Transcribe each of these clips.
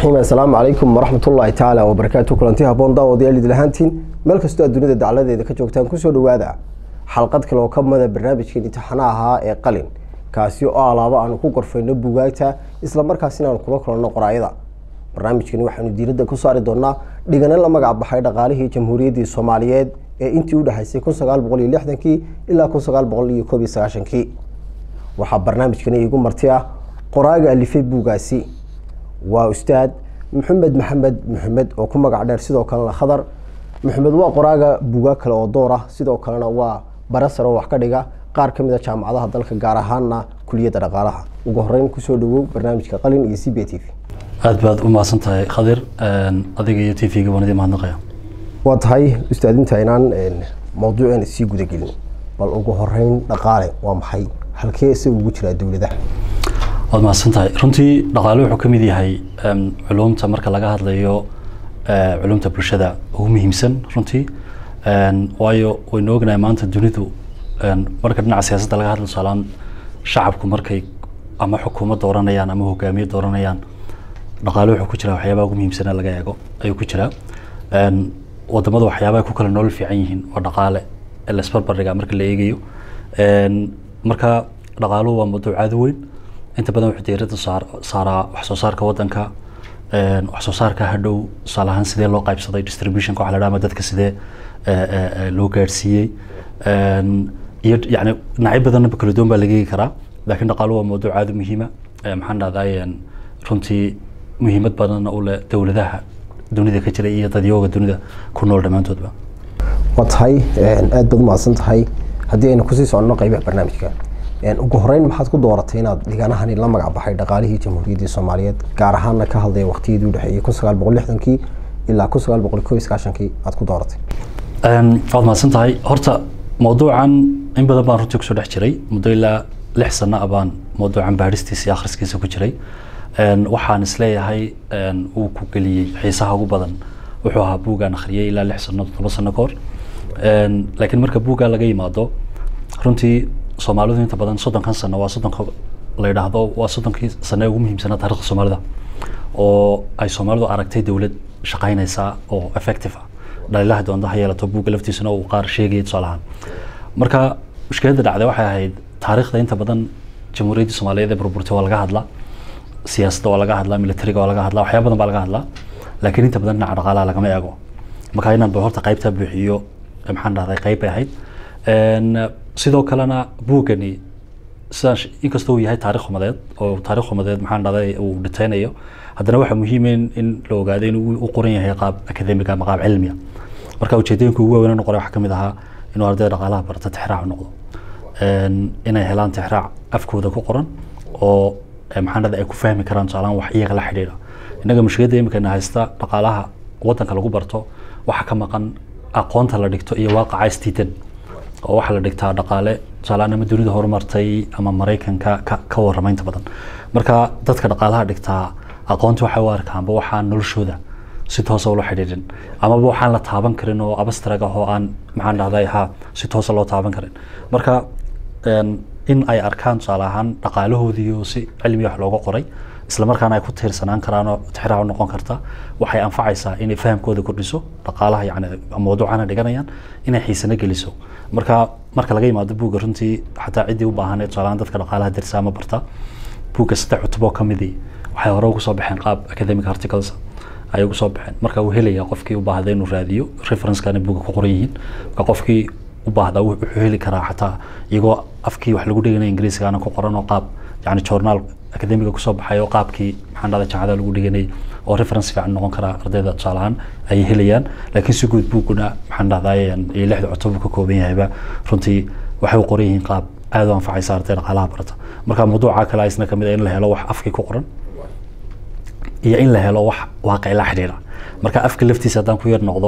raxiim assalaamu calaykum waraxmatullaahi tacaala wabarakaatu kulanti haboon daawadayaal idil ahaantiin meel kastoo aad dunida dacladeeda ka joogtaan kusoo dhawaada xalqad kale oo ka mida barnaamijkan imtixaana ahaa ee qalin kaasi oo alaabo aanu ku gorfayno bugaagta isla markaasina aanu kula kulanno qoraayada barnaamijkani waxaanu diiradda ku saari doonaa dhigane la magac baxay dhaqaalihii jamhuuriyaddii soomaaliyeed ee intii u dhexaysay kun sagaal boqol iyo lixdankii ilaa kun sagaal boqol iyo koob iyo sagaashankii waxaa barnaamijkani iigu marti ah qoraaga alifay buugaasi waa ustaad maxamed maxamed maxamed oo ku magac dheer sidoo kalena khadar maxamed waa qoraaga buugaag kale oo door ah sidoo kalena waa barasar oo wax ka dhiga qaar ka mid a jaamacadaha dalka gaar ahaana kuliyadda dhaqaalaha ugu horeyn kusoo dhawow barnaamijka qalin iyo c b t v aad baad u mahadsan tahay khadir adiga iyo t v-ga waan idin mahadnaqaya waa tahay ustaadinta inaan mawduuceena sii gudagelin bal ugu horeyn dhaqaale waa maxay halkee isaga ugu jiraa dowladaha waad mahadsan tahay runtii dhaqaale wuxuu ka mid yahay culumta marka laga hadlayo culumta bulshada ugu muhiimsan runtii waayo waynu ognahay maanta dunidu marka dhinaca siyaasadda laga hadlo tusaalaan shacabku markay ama xukuumad dooranayaan ama hogaamiye dooranayaan dhaqaale wuxuu ku jiraa waxyaabaha ugu muhiimsana laga eego ayuu ku jiraa wadamada waxyaabaha ku kala nolol fiican yihiin waa dhaqaale laisbarbardhiga marka la eegayo marka dhaqaaluhu waa mawduuc aada u weyn inta badan wuxuu diiradda saaraa wax soo saarka wadanka wax soo saarka hadhow tusaale ahaan sidee loo qaybsaday distributionka waxa la dhaha ama dadka sidee loo gaadhsiiyey iyo yani dhinacyo badanba kala duwan baa laga eegi karaa laakiin dhaqaaluhu waa mawduuc aada u muhiima maxaan dhahday runtii muhiimad badanna u leh dowladaha dunida ka jira iyo dadyooga dunida ku nool dhammaantoodba waa tahay aada baad umahadsan tahay haddii aynu kusii soconno qeybaha barnaamijka ugu horeyn maxaad ku dooratay inaad dhiganahani la magac baxay dhaqaalihii jamhuuriyaddii soomaaliyeed gaar ahaana ka hadlaya waqtiyadii udhexeeyey kun sagaal boqol lixdankii ilaa kun sagaal boqol koob iyo sagaashankii aad ku dooratay waad mahadsan tahay horta mawduucan in badan baan runtii kusoo dhex jiray muddo ilaa lix sano ah baan mawduucan baadhistiisa iyo akhriskiisa ku jiray waxaan isleeyahay uu ku geliyey xiisaha ugu badan wuxuu ahaa buuggaan akhriyey ilaa lix sano todoba sano ka hor laakiin marka buuggaa laga yimaado runtii soomaalidu inta badan soddonkan sano waa soddonka la yidhaahdo waa soddonkii sano ee ugu muhiimsanaa taarikhda soomaalida oo ay soomaalidu aragtay dowlad shaqaynaysa oo effective ah dhaliilaha doonta ha yeelato buugga laftiisana uu qaar sheegaya tusaale ahaan marka mushkiladda dhacday waxay ahayd taariikhda inta badan jamhuuriyaddii soomaaliyeed ee burburtay waa laga hadlaa siyaasadda waa laga hadlaa militariga waa laga hadlaa waxyaaba badan baa laga hadlaa laakiin inta badan dhinaca dhaqaalaha lagama eego marka inaan ba horta qaybtaa buuxiyo maxaan dhahday qayb bay ahayd sidoo kalena buuggani sidaan inkastoo uu yahay taarikh umadeed oo taarikh umadeed maxaan dhahday uu dhitaynayo haddana waxaa muhiim in la ogaado in uu qoran yahay qaab akademiga ama qaab cilmiya marka ujeedooyinka ugu waaweyn noqonay waxaa kamid ahaa inuu ardayda dhaqaalaha barata tixraac noqdo inay helaan tixraac afkooda ku qoran oo maxaan dhahday ay ku fahmi karaan tusaalaan wax iyaga la xidhiidha innaga mushkiladda imikana haysta dhaqaalaha wadanka lagu barto waxaa ka maqan aqoonta la dhigto iyo waaqaca istiidan oo waxaa la dhigtaa dhaqaale tusaalaan ama dunida horumartay ama maraykanka ka ka warrama inta badan marka dadka dhaqaalaha dhigtaa aqoonta waxay u arkaanba waxaan noloshooda si toosa ula xidhiidhin amaba waxaan la taaban karin oo abastrag ah oo aan maxaan dhahday ha si toosa loo taaban karin marka in ay arkaan tusaale ahaan dhaqaalahoodiiyo si cilmi wax looga qoray isla markaana ay ku tiirsanaan karaan oo tixraac u noqon karta waxay anfacaysaa inay fahamkooda kordhiso dhaqaalaha yani mawduucana dhiganayaan inay xiisana geliso marka marka laga yimaado buugga runtii xataa ciddii u baahaneed tusaalahaan dadka dhaqaalaha dirsa ama barta buugga saddex cutuboo ka midii waxay hore ugu soo baxeen qaab academic articles ay ugu soo baxeen marka uu helaya qofkii u baahda inuu raadiyo referencekana buugga ku qoran yihiin marka qofkii u baahda wuxuu heli karaa xataa iyagoo afkii wax lagu dhiganaya ingiriisigana ku qoran oo qaab yani journaal akademiga kusoo baxay oo qaabkii maxaan dhahday jaamacada lagu dhiganay oo reference fiican noqon karaa ardayda tusaale ahaan ay helayaan laakiin si guud buuguna maxaan dhahday iyo lixda cutub ka kooban yahayba runtii waxay u qoran yihiin qaab aada u anfacaysa arday dhaqaalaha barata marka mawduuca kale isna kamid in la helo wax afkii ku qoran iyo in la helo wax waaqi la xidhiidha marka afka laftiisa haddaan ku yar noqdo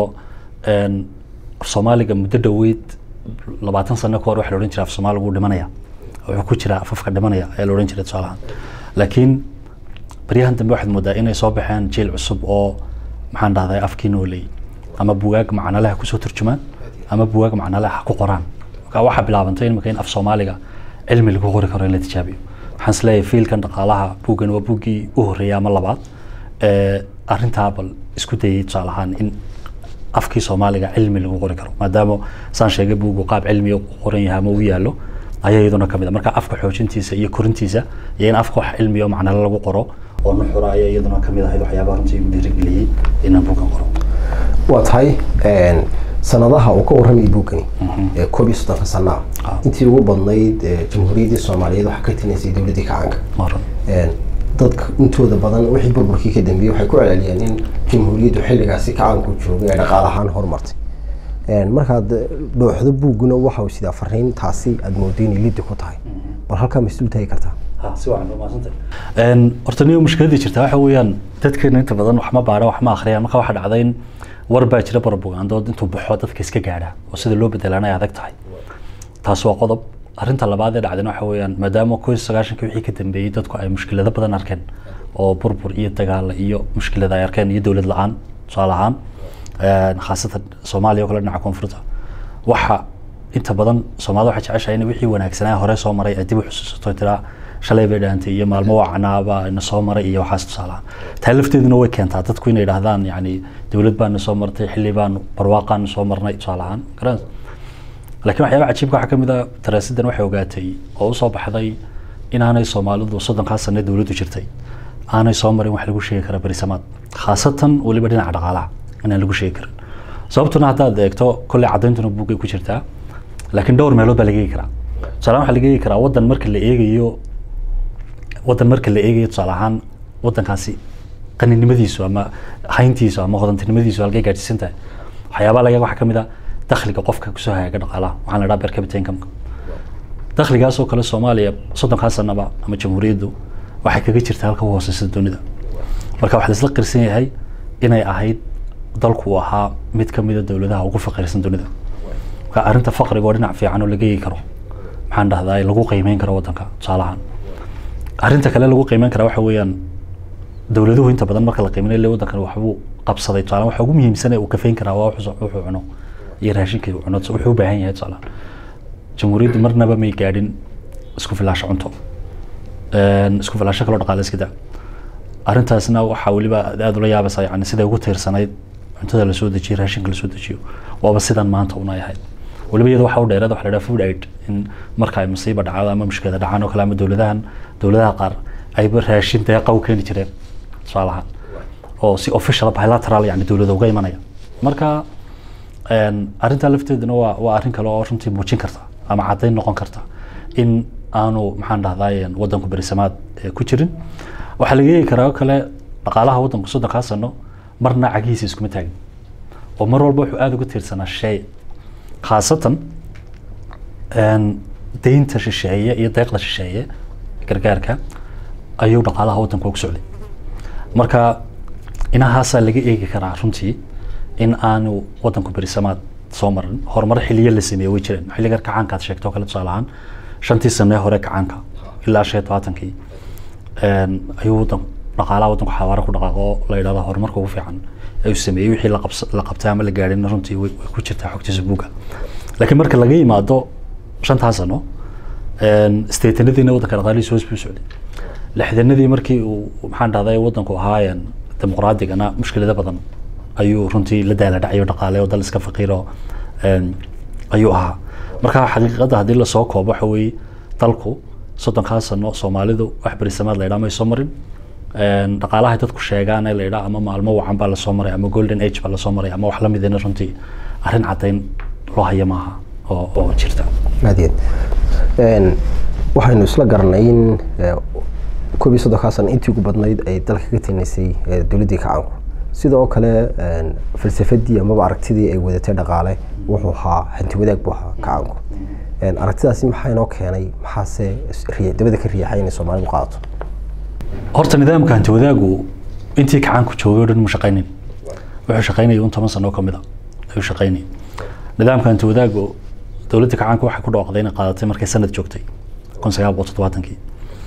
soomaaliga muddo dhoweyd labaatan sano ka hor waxa la odhan jiray af soomaaliga wuu dhimanaya wuxuu ku jiraa afafka dhimanaya ayaa la odhan jiray tusaalahaan laakiin baryahan dambe waxaad moodaa inay soo baxeen jiil cusub oo maxaan dhahday afkii nooleey ama bugaag macnaleha kusoo turjumaan ama bugaag macnaleha ku qoraan marka waxaa bilaabantay imika in af soomaaliga cilmi lagu qori karo in la tijaabiyo waxaan isleeyahay fiilkan dhaqaalaha buuggan waa buuggii u horreeyay ama labaad ee arrintaa bal isku dayay tusaale ahaan in afkii soomaaliga cilmi lagu qori karo maadaama saan sheegay buugu qaab cilmiga u qoran yahay ama u yaallo ayaa iyaduna kamid a marka afka xoojintiisa iyo korintiisa iyo in afka wax cilmiya oo macnalo lagu qoro oo nuxura ayaa iyaduna kamid ahayd waxyaabaha runtii igu dhiirigeliyey inaan buugan qoro waa tahay sanadaha uu ka warramay buugani ee koob iyo soddonka sanaa intii ugu badnayd ee jamhuuriyaddii soomaaliyeed waxaa ka tinaysay dowladdii kacaanka maran dadka intooda badan wixii burburkii ka dambeeyey waxay ku celceliyeen in jamhuuriyaddu xilligaasi kacaanku joogay ee dhaqaale ahaan horumartay markaad dhooxdo buugguna waxa uu sidaa fariintaasi aada moodo inay liddi ku tahay bal halkaa ma isdul taagi kartaa si wacan waa mahadsantay horta niyo mushkiladii jirta waxa weeyaan dadkeena inta badan wax ma baara wax ma akhriyaan marka waxaa dhacday in war baa jira barbugaandood intuu baxo dadka iska gaadha oo sida loo bedelaan ay adag tahay taas waa qodob arrinta labaad ee dhacdayna waxa weeyaan maadaama koo iyo sagaashanka wixii ka dambeeyey dadku ay mushkilado badan arkeen oo burbur iyo dagaal iyo mushkilada ay arkeen iyo dowlad la-aan tusaale ahaan khaasatan soomaaliya oo kale dhinaca koonfurta waxa inta badan soomaalida waxay jeceshahay in wixii wanaagsanaa hore soo maray ay dib u xusuusato tiraa shalay bay dhaantay iyo maalmo wacnaaba na soo maray iyo waxaas tusaalaha taa lafteeduna way keentaa dadku inay idhaahdaan yani dowlad baana soo martay xilli baanu barwaaqaanu soo marnay tusaale ahaan garan laakiin waxyaaba cajiibka waxaa kamid a daraasadan waxay ogaatay oo usoo baxday inaanay soomaalidu soddonkaa sane dowladdu jirtay aanay soo marin wax lagu sheegi kara berisamaad khaasatan weliba dhinaca dhaqaalaha inaan lagu sheegi karin sababtuna haddaad eegto kolley caddayntuna buugay ku jirtaa laakiin dhowr meelood baa laga eegi karaa tusaale waxaa laga eegi karaa waddan marka la eegayo waddan marka la eegayo tusaale ahaan waddankaasi qaninimadiisu ama hayntiisu ama hodantinimadiisu halkay gaadhsiisan tahay waxyaabaa laga waxaa kamid a dakhliga qofka kusoo hagaaga dhaqaalaha waxaa la dhaha per capita income dakhligaasoo kale soomaaliya soddonkaa sanaba ama jamhuuriyaddu waxay kaga jirtaa halka u hooseysa dunida marka waxaa laisla qirsan yahay inay ahayd dalku uu ahaa mid kamida dowladaha ugu faqiirsan dunida marka arrinta faqriga oo dhinac fiican oo laga eegi karo maxaan dhahdaa lagu qiimeyn karo waddanka tusaalahaan arrinta kale lagu qiimeyn karaa waxa weeyaan dowladuhu inta badan marka la qiimeynay le waddankan waxbuu qabsaday tusaale waxa ugu muhiimsan ee uu kafeyn karaa waa wuxuu wuxuu cuno iyo raashinka uu cuno wuxuu u baahan yahay tusaale jamhuuriyaddu marnaba may gaadhin isku filaasho cunto isku filaasho kaloo dhaqaale iska daa arrintaasna waxaa weliba aada ula yaabaysaa yani siday ugu tiirsanayd cuntada lasoo dejiyo raashinka lasoo dejiyo waaba sidan maanta una ahayd weliba iyada waxa u dheeraad waxa la dhaha food aid in marka ay masiiba dhacdo ama mushkilada dhacaan oo kale ama dowladahan dowladaha qaar ayba raashin deeqa u keeni jireen tusaalahaan oo si official bilateral yani dowlada uga imanaya marka arrintaa lafteeduna waa waa arrin kale oo runtii muujin karta ama caddayn noqon karta in aanu maxaan dhahdaay waddanku berisamaad ku jirin waxaa laga eegi karaa oo kale dhaqaalaha waddanku soddonkaa sano marna cagihiisa iskuma taagin oo mar walba wuxuu aada uga tiirsanaa shay khaasatan deynta shisheeye iyo deeqda shisheeye gargaarka ayuu dhaqaalaha waddanku ugu socday marka inahaasaa laga eegi karaa runtii in aanu waddanku berisamaad soo marin horumar xiliyo la sameeye way jireen xilligan kacaanka aad sheegto kale tusaale ahaan shantii sane hore kacaanka ilaa shan iyo tobaatankii ayuu waddan dhaqaalaha waddanku xawaaro ku dhaqaaqo la yidhahdo horumarka ugu fiican ayuu sameeyey wixii la qabs la qabtay ama la gaadhin runtii way ku jirtaa xogtiisa buugga laakiin marka laga yimaado shantaa sano steetanadiina waddanka dhaqaalihiisa hoos buu socday lixdanadii markii uu maxaan dhahday waddanku ahaayeen dimuqraadigana mushkilado badan ayuu runtii la daala dhacayo dhaqaale oo dal iska faqiiro ayuu ahaa marka xaqiiqadda haddii lasoo koobo waxa weeye dalku soddonkaa sano soomaalidu wax berisamaad la yidhaha may soo marin dhaqaalaha dadku sheegaan ee la yidhaha ama maalmo wacan baa lasoo maray ama golden age baa lasoo maray ama wax la midina runtii arrin caddayn loo haya maaha oo oo jirta aad waxaynu isla garanay in koob iyo soddonkaa sano intii ugu badnayd ay dalka ka tinaysay dowladdii kacaanku sidoo kale falsafadii amaba aragtidii ay wadatay dhaqaale wuxuu ahaa hanti wadaag buu ahaa kacaanku aragtidaasi maxaa inoo keenay maxaase dabada ka riixay inay soomaalidu qaadato horta nidaamka hanti wadaagu intii kacaanku joogay o dhan mu shaqaynin wuxuu shaqaynayay un toban sano oo kamid a ayuu shaqaynayay nidaamka hanti wadaagu dowladda kacaanka waxay ku dhawaaqday inay qaadatay markay sanad joogtay kun sagaal boqol toddobaatankii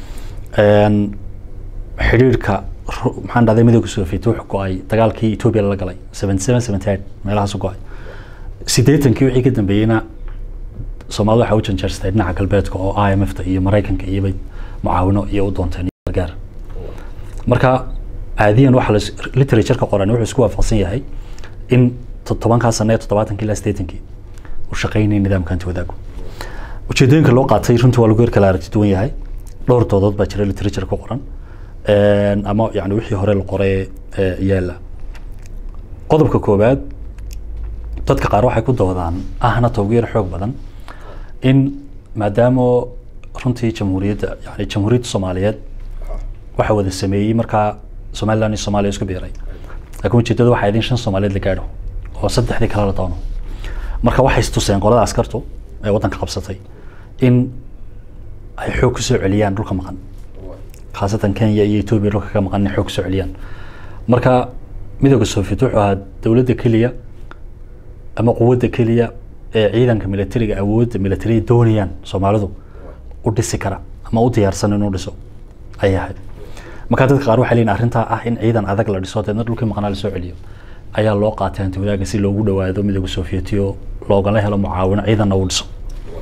xidhiirka maxaan dhahday midowga soviet wuxuu go-ay dagaalkii etoobiya lala galay seventy seven seventy eight meelahaasu go-ay siddeetankii wixii ka dambeeyeyna soomaalida waxay u janjeerstay dhinaca galbeedka oo i m f ta iyo maraykanka iyobay mucaawino iyo u doonteen gargaar marka caadiyan waxa la literatureka qoran wuxuu isku waafaqsan yahay in todobankaa sano ee toddobaatankii ilaa sideetankii uu shaqaynayay nidaamka hanti wadaagu ujeedooyinka loo qaatay runtii waa lagu yar kala aragti duwan yahay dhowr doodood baa jira literature ku qoran ama yani wixii hore la qoray yaala qodobka koowaad dadka qaar waxay ku doodaan ahna tawgeer xoog badan in maadaama runtii jamhuuriyadda yani jamhuuriyadda soomaaliyeed waxa wada sameeyey markaa somaliland iyo soomaaliya isku biiray laakiin ujeedada waxaa idin shan soomaaliyeed la gaadho oo saddexdii kale la doono marka waxay istuseen qolada askartu ee waddanka qabsatay in ay xoog kusoo celiyaan dhulka maqan khaasatan kenya iyo etoobiya dhulka ka maqan inay xoog kusoo celiyaan marka midooda soviet wuxuu ahaa dowladda keliya ama quwadda keliya ee ciidanka militariga awoodda militariga doonayaan soomaalidu u dhisi kara ama u diyaarsan inuu dhiso ayay ahayd marka dadka qaar waxay leeyihin arrintaa ah in ciidan adag la dhiso deedna dhulkii maqnaa lasoo celiyo ayaa loo qaatay hanti wadaaga si loogu dhawaado midooda sovietiyo loogala helo mucaawino ciidanna uu dhiso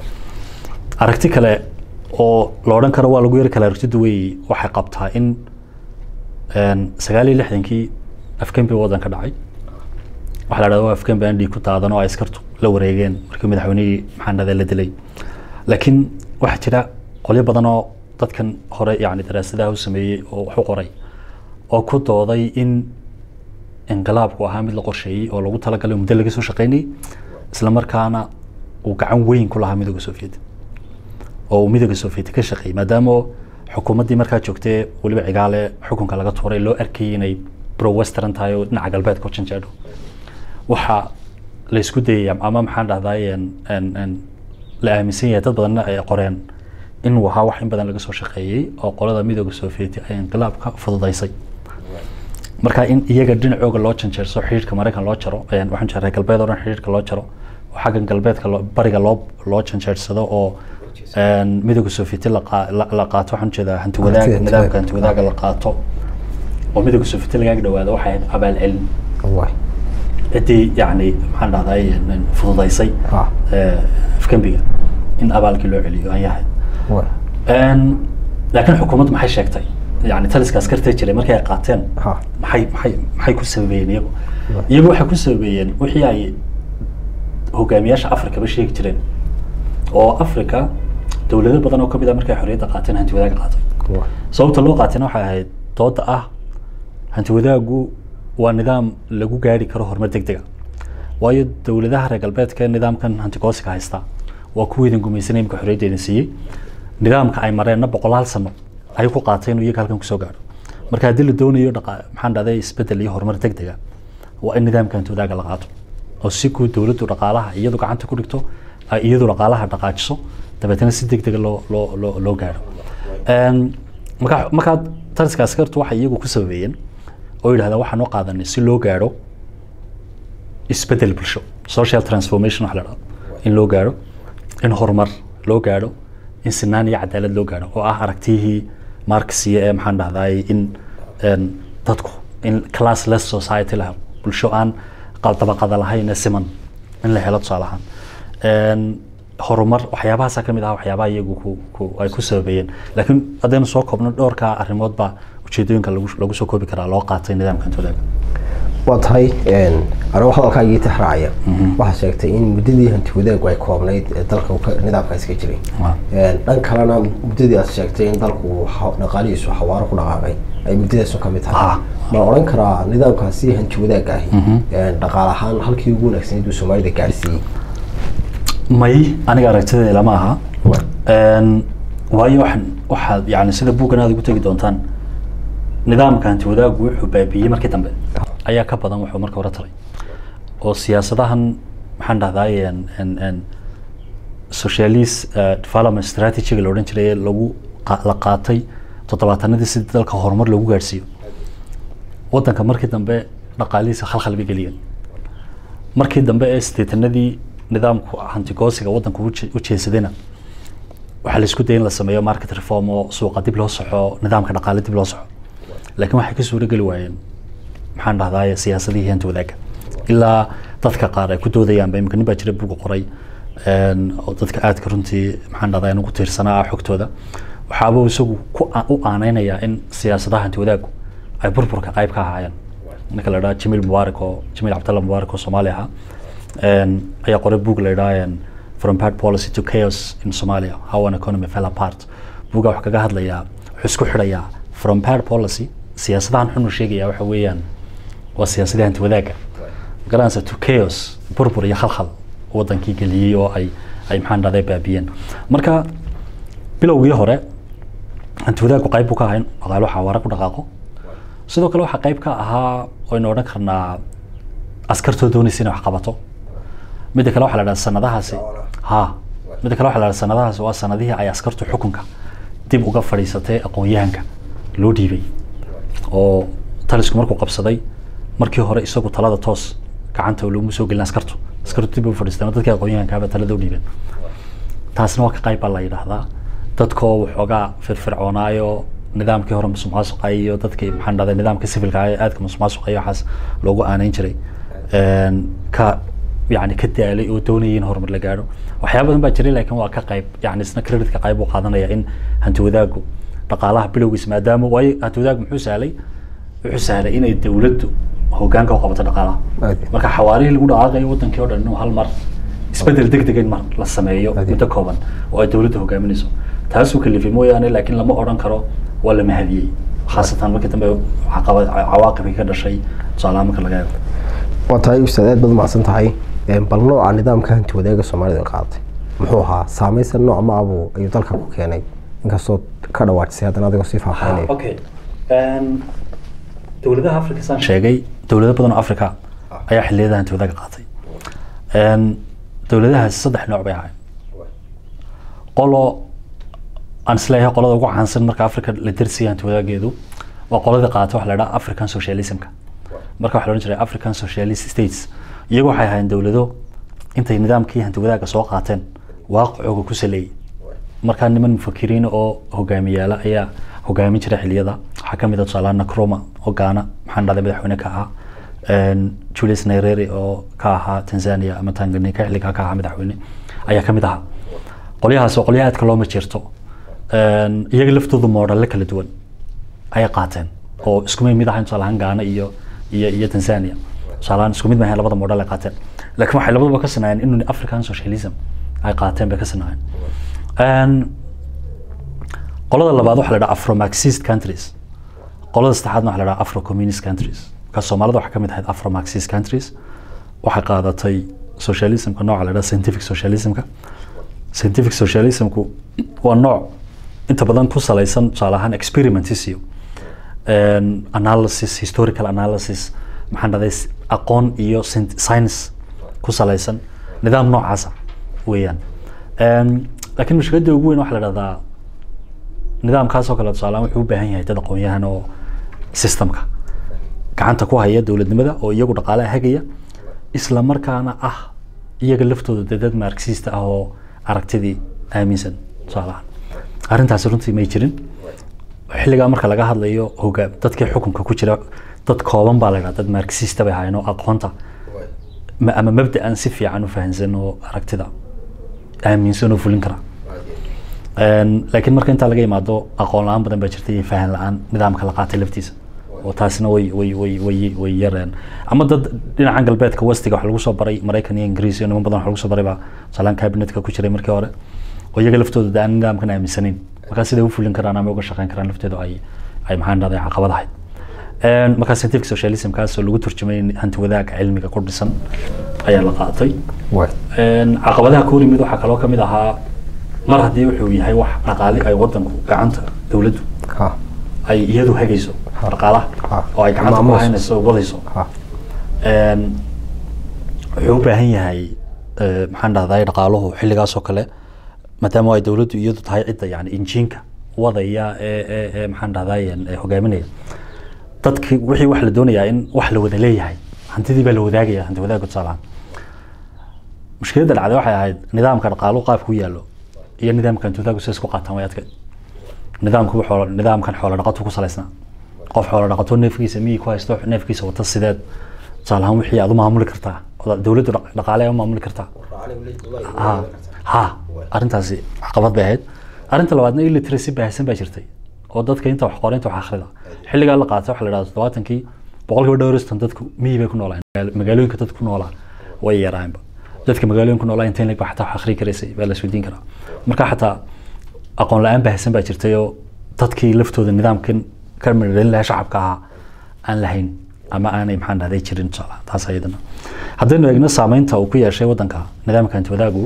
aragti kale oo la odhan karo waa lagu yari kala aragti duwey waxay qabtaa in sagaal iyo lixdankii afgembi waddan ka dhacay waxaa la dhahda waa afgembi aan dhiig ku daadan oo ay askartu la wareegeen markii madaxweynihii maxaanada la dilay laakiin waxaa jira qolyo badan oo dadkan hore yani daraasadaha u sameeyey oo wax u qoray oo ku dooday in inqilaabku ahaa mid la qorsheeyey oo lagu talagalay muddo laga soo shaqeynayay isla markaana uu gacan weyn ku lahaa midooda soviet oo uu midooda soviet ka shaqeeyey maadaama xukuumaddii markaa joogtee weliba cigaale xukunka laga tuuray loo arkayay inay pro western tahay oo dhinaca galbeedka u janjeedho waxa la isku dayay ama maxaan dhahday la aaminsan yahay dad badanna ay qoreen inuu ahaa wax in badan laga soo shaqeeyey oo qolada midooda soviet ay inqilaabka fududaysay marka in iyaga dhinacooga loo janjeerso xidhiidhka maraykan loo jaro waxaan jeeray galbeed oo dhan xidhiidhka loo jaro oo xaggan galbeedka bariga loo loo janjeersado oo midooda soviet la qaato waxaan jeedaa hanti wadaag nidaamka hanti wadaaga la qaato oo midooda soviet lagaaga dhawaado waxay ahayd abaal celin ciddii yani maxaan dhahday fududaysay afgembiga in abaalkii loo celiyo ay ahayd laakiin xukuumaddu maxay sheegtay yani taliska askartee jiray markay ay qaateen maxay maxay maxay ku sababeeyeen iyagu iyagu waxay ku sababeeyeen wixii ay hogaamiyaasha afrikaba sheegi jireen oo africa dowlado badan oo kamid ah markay xorriyadda qaateen hanti wadaaga qaatay sababta loo qaatayna waxay ahayd dooda ah hanti wadaagu waa nidaam lagu gaari karo horumar deg dega waayo dowladaha reer galbeedka ee nidaamkan hantigoosiga haysta waa kuweydin gumaysanay imika xorriyadda idin siiyey nidaamka ay mareenna boqolaal sano ayay ku qaatay inuu iyaga halkan kusoo gaadho marka haddii la doonayo maxaan dhahday isbedel iyo horumar deg dega waa in nidaamka hanti wadaaga la qaato oo si guud dowladdu dhaqaalaha iyadu gacanta ku dhigto ay iyadu dhaqaalaha dhaqaajiso dabeetana si deg dega loo loo loo loo gaadho marka markaa taliska askartu waxay iyagu ku sababeeyeen oo yidhahdaa waxaan u qaadanay si loo gaadho isbedel bulsho social transformation waxa la dhahdo in loo gaadho in horumar loo gaadho in sinaan iyo cadaalad loo gaadho oo ah aragtiyihii marxiya ee maxaan dhahday in dadku in classless society la helo bulsho aan dabaqada lahayn ee siman in la helo tusaale ahaan horumar waxyaabahaasa kamid ah waxyaabaha iyagu ku ku ay ku sababeeyeen laakiin haddaynu soo koobno dhowrka arrimood baa ujeedooyinka lagu lagu soo koobi karaa loo qaatay nidaamka hantidaaga waa tahay anigo hadalkaagii tixraacaya waxaad sheegtay in muddadii hanti wadaagu ay koobnayd ee dalka nidaamkaas ka jiray dhan kalena muddadii aad sheegtay in dalku dhaqaalihiisu xawaaro ku dhaqaaqay ay muddadaasu ka mid tahay ma odhan karaa nidaamkaasi hanti wadaagga ahi dhaqaal ahaan halkii ugu wanaagsaneyd uu soomaalida gaadhsiiyey may aniga aragtideeda lama aha waayo waxaan waxaad yani sida buuggan aad ugu tegi doontaan nidaamka hanti wadaagu wuxuu baabiiyey markii dambe ayaa ka badan wuxuu marka hore taray oo siyaasadahan maxaan dhahday socialist development strategy-ga la odhan jiray lagu la qaatay toddobaatanadii si dalka horumar loogu gaadhsiiyo waddanka markii dambe dhaqaalihiisa khalkhal bay geliyeen markii dambe ee sideetanadii nidaamku hantigoosiga waddanku u jeesadayna waxaa la isku daya in la sameeyo market reform oo suuqa dib loo soxo nidaamka dhaqaale dib loo soxo laakiin waxay ka suuro geli waayeen maxaan dhahdaye siyaasadihii hanta wadaagga ilaa dadka qaar ay ku doodayaanba imika nin baa jira buga qoray oo dadka aadka runtii maxaan dhahdaa ugu tiirsanaa xogtooda waxaaba isagu ku u aaneynayaa in siyaasadaha hanti wadaaggu ay burburka qayb ka ahaayeen ninka la dhaha jamiil mubaarak oo jamiil cabdalla mubaarak oo soomaali ahaa een, ayaa qoray book la dhaha een, from bad policy to chaos in Somalia how an economy fell apart buga wuxuu kaga hadlayaa wuxuu isku xidhayaa from bad policy siyaasadahan xun uu sheegaya waxa weeyaan waa siyaasadii hanti wadaagga garanaysa to chaos burbur iyo khalkhal wadankii geliyey oo ay ay maxaan dhahday baabiyeen marka bilowgii hore hanti wadaaggu qayb buu ka ahaa in dhaqaalo xawaare ku dhaqaaqo sidoo kale waxaa qayb ka ahaa waynu odhan karnaa askartoo doonaysa inay wax qabato midda kale waxaa la dhaha sanadahaasi ha midda kale waxaa la dhaha sanadahaasi waa sanadihii ay askartu xukunka dib uga fadhiisatay aqoon-yahanka loo dhiibay oo talisku markuu qabsaday markii hore isagu talada toos gacanta looma soo gelin askartu askartu dib u fadhiisteen oo dadkii aqoon-yahankaaba talada u dhiibeen taasna waa ka qayb baa la yidhaahdaa dadkoo waxoogaa firfircoonaayo nidaamkii hore musuqmaasuqa iyo dadkii maxaan dhahday nidaamka civilka ah ee aadka musuqmaasuqa iyo waxaas loogu aanayn jiray een, ka yani ka daalay oo doonayay in horumar la gaadho waxyaaba badan baa jiray laakiin waa ka qayb yani isna creditka qayb uu qaadanaya in hanti wadaaggu dhaqaalaha bilowgiisa maadaama waayo hanti wadaaggu muxuu sahlay wuxuu sahlay inay dowladdu hogaanka u qabato dhaqaalaha Aad. marka xawaarihii lagu dhaqaaqayo wadankii oo dhan inuu hal mar isbedel deg deg in mar la sameeyo Aad. muddo kooban oo ay dowladdu hogaaminayso taasuu kalifay mooyaane laakiin lama odhan karo waa la mahadiyey khaasatan markii dambe caqabad cawaaqibkii ka dhashay tusaalaha marka laga eego waa tahay ustaad aad baad umacsan tahay Een, bal nooca nidaamka hanti wadaaga soomaalida ay qaadatay muxuu ahaa saamaysan nooc ma abuu ayuu dalka ku keenay inkastoo ka dhawaajisay haddana adigoo sii faahfaahinaya okay dowladaha africa saan sheegay dowlado badan oo africa ayaa xilliyada hanti wadaaga qaatay Een, dowladahaasi saddex nooc bay ahayd qolo aan isleeyahay qolada ugu caansan marka africa la dersiya hanti wadaageedu waa qoladii qaatay waxa la dhaha african socialismka marka waxa la odhan jiray african socialist states iyagu waxay ahaayeen dowlado intay nidaamkii hanti wadaagga soo qaateen waaqicooga ku saleeyey markaa niman mufakiriin oo hogaamiyaala ayaa hogaamin jiray xiliyada waxaa ka mid ah tusaalaha nakroma oo gaana maxaan dhahday madaxweyne ka ahaa Een, julius nyerere oo ka ahaa tanzania ama tanganyika xilligaa ka ahaa madaxweyne ayaa ka mid ahaa qolyahaas waa qolyaha aadka looma jirto Een, iyaga laftoodu moodhalle kala duwan ayay qaateen oo isku mid ahayn tusaalahaan gaana iyo iyo iyo tanzania tusaalahaan isku mid maahayn labada moodhal ay qaateen laakiin waxay labaduba ka sanaayeen inuu african socialism ay qaateen bay ka sanaayeen Een, qolada labaad waxaa la dhaha afro marxist countries qolada saddexaadna waxaa la dhaha afro communist countries marka soomaalida waxaa ka mid ahayd afro marxist countries waxay qaadatay socialismka nooca la dhaha scientific socialismka scientific socialismku waa nooc inta badan ku salaysan tusaale ahaan experimentis iyo een, analysis historical analysis maxaan dhahday s- aqoon iyo scien- science ku salaysan nidaam noocaasa weeyaan Een, laakiin mushkiladda ugu weyn waxaa la dhahdaa nidaamkaas oo kale tusaalehaan wuxuu u baahan yahay dad aqoon-yahan oo systemka gacanta ku haya dowladnimada oo iyagu dhaqaalaha hagaya isla markaana ah iyaga laftooda dee dad marxista ah oo aragtidii aaminsan tusaalahaan arrintaasi runtii may jirin xilligaa marka laga hadlayo hogaam dadkii xukunka ku jira dad kooban baa la dhaha dad marxista bay ahaayeen oo aqoonta ma- ama mabda'an si fiican u fahansan oo aragtida aaminsan oo fulin kara Een, laakiin marka intaa laga yimaado aqoon la-aan badan baa jirta iyo fahan la-aan nidaamka la qaatay laftiisa oo taasina way way way way way yareen ama dad dhinacan galbeedka westiga wax lagu soo baray maraykan iyo ingiriis iyo niman badan wax lagu soo baray baa salaan cabinetka ku jiray markii hore oo iyaga laftooda dee aan nidaamkan aaminsanayn markaa siday u fulin karaan ama uga shaqeyn karaan lafteedu ay ay maxaan dhahday caqabad ahayd Een, markaa scientific socialismkaas oo lagu turjumay hanti wadaagga cilmiga ku dhisan ayaa la qaatay Waay. Een, caqabadaha ka hor yimid waxaa kaloo kamid ahaa mar haddii wuxuu yahay wax dhaqaale ay wadanku gacanta dowladdu Ha. ay iyadu hagayso dhaqaalaha Ha. oo ay gacanta ku Maamulayso. haynayso oo wadayso Ha. Een, wuxuu u baahan yahay eh, maxaan dhahday dhaqaaluhu xilligaas oo kale maadaama ay dowladdu iyadu tahay cidda yani injiinka wadaya ee ee ee maxaan dhahday ee hogaaminaya dadki wixii wax la doonayaa in wax la wada leeyahay hantidii baa la wadaagaya hanti wadaagga tusaalahaan mushkiladda dhacday waxay ahayd nidaamka dhaqaaluhu qaabku u yaallo iyo nidaamka hanti wadaaggu sidaas ku qaataan way adkayd nidaamku wuxuu nidaamkan xoolo dhaqatu ku salaysnaa qof xoolo dhaqato neefkiisa miyii ku haysto neefkiisa wata sideed tusaale ahaan wixii aad u maamuli kartaa oo dowladdu dhaq- dhaqaale ay u maamuli kartaa ha ha arrintaasi caqabad bay ahayd arrinta labaadna illiteracy baahsan baa jirtay oo dadka inta wax qora inta wax akhrida xilligaa la qaatay waxa la dhahda toddobaatankii boqolkiiba dhowristan dadku miyi bay ku noolaan magaalooyinka dadku ku noolaa way yaraanba dadka magaalooyinka ku noolaa inta in leg ba xataa wax akhri karaysay baa la isweydiin karaa marka xataa aqoon la-aan baahsan baa jirtay oo dadkii laftooda nidaamkan ka midhalin lahaa shacabka ahaa aan lahayn ama aanay maxaan dhahday jirin tusaale taas ayadana haddaynu eegno saameynta uu ku yeeshay waddanka nidaamka hanti wadaagu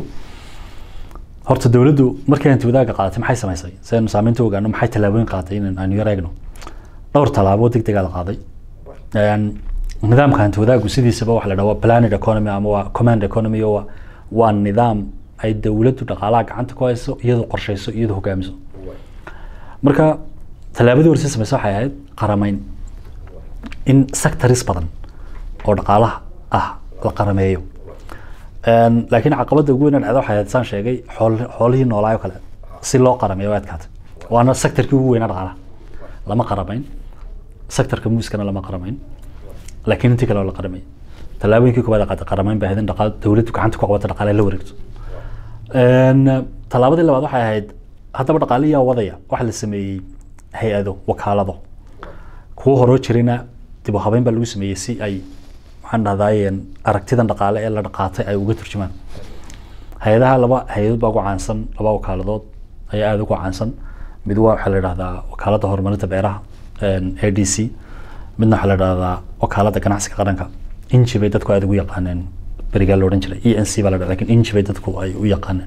horta dowladdu markii hanti wadaaga qaadatay maxay samaysay si aynu saameynta u ogaano maxay tallaabooyin qaadatay in aynu yar eegno dhowr tallaabo deg degaa la qaaday nidaamka hanti wadaagu sidiisaba waxa la dhaha waa planed economy ama waa command economy oo waa- waa nidaam ay dowladdu dhaqaalaha gacanta ku hayso iyadoo qorshayso iyadoo hogaamiso marka tallaabadii horse samaysa waxay ahayd qarameyn in sectors badan oo dhaqaalaha ah la qarameeyo Een, laakiin caqabada ugu weyn ee dhacda waxay ahayd saan sheegay xool- xoolihii noolaayo kale si loo qarameeyo way adkaatay waana sectorkii ugu weynaa dhaqaalaha lama qaramayn sectorka muuskana lama qaramayn laakiin intii kale waa la qaramay tallaabooyinkii koowaad ee qaatay qaramayn bay ahayd in dhaqa- dowladdu gacanta ku qabata dhaqaale la wareegto Een, tallaabadii labaad waxay ahayd haddaba dhaqaaliyaa wadaya waxa la sameeyey hay-ado wakaalado kuwo horoo jirina dib u habeyn baa lagu sameeyey si ay maxaan dhahdaayeen aragtidan dhaqaale ee la dhaqaatay ay uga turjumaan hay-adaha laba hay-adood baa ugu caansan laba wakaaladood ayaa aada ugu caansan mid waa waxaa la dhahdaa wakaaladda horumarinta beeraha a d c midna waxaa la dhahdaa wakaaladda ganacsiga qaranka inji bay dadku aada ugu yaqaaneen berigaa la odhan jiray e n c baa la dhaha lakin inji bay dadku ay u yaqaaneen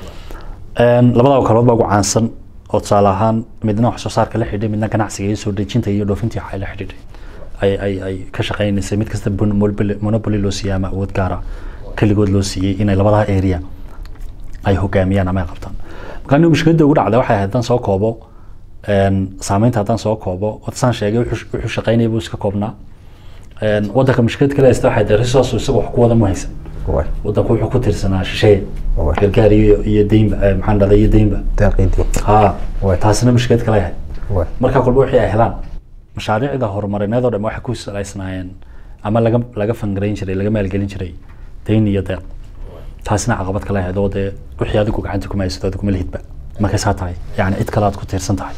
Een, labada wakaladood baa ugu caansan oo tusaale ahaan midna wax soo saarka la xidhay midna ganacsiga iyo soo dejinta iyo dhoofintii waxay la xidhiidhay ay ay ay ka shaqeynaysay mid kasta bon- monopoly monopoly loo siiyey ama awood gaara keligood loo siiyey inay labadaha area ay hogaamiyaan ama ay qabtaan marka anigu mushkiladda ugu dhacda waxay ahayd haddaan soo koobo een, saameynta haddaan soo koobo wata saan sheegay wuxuu wuxuu shaqeynaya buu iska koobnaa Een, waddanka mushkilad kale haysta waxay tahay resource isaga wax ku wada ma haysan way waddanku wuxuu ku tiirsanaa shisheeye Waay. gargaar iyo iyo deynba eh, maxaan dhahday iyo deynba deeqiidii ha Waay. taasina mushkilad kale ahayd way marka kolba wixii ay helaan mashaariicda horumarineed oo dhan waxay ku salaysnaayeen ama laga laga fangarayn jiray laga maalgelin jiray deyn iyo deeq taasina caqabad kale ahayd oo dee wixii adigu gacanta kuma haysato adigu ma lihidba markay saa tahay yani cid kale aad ku tiirsan tahay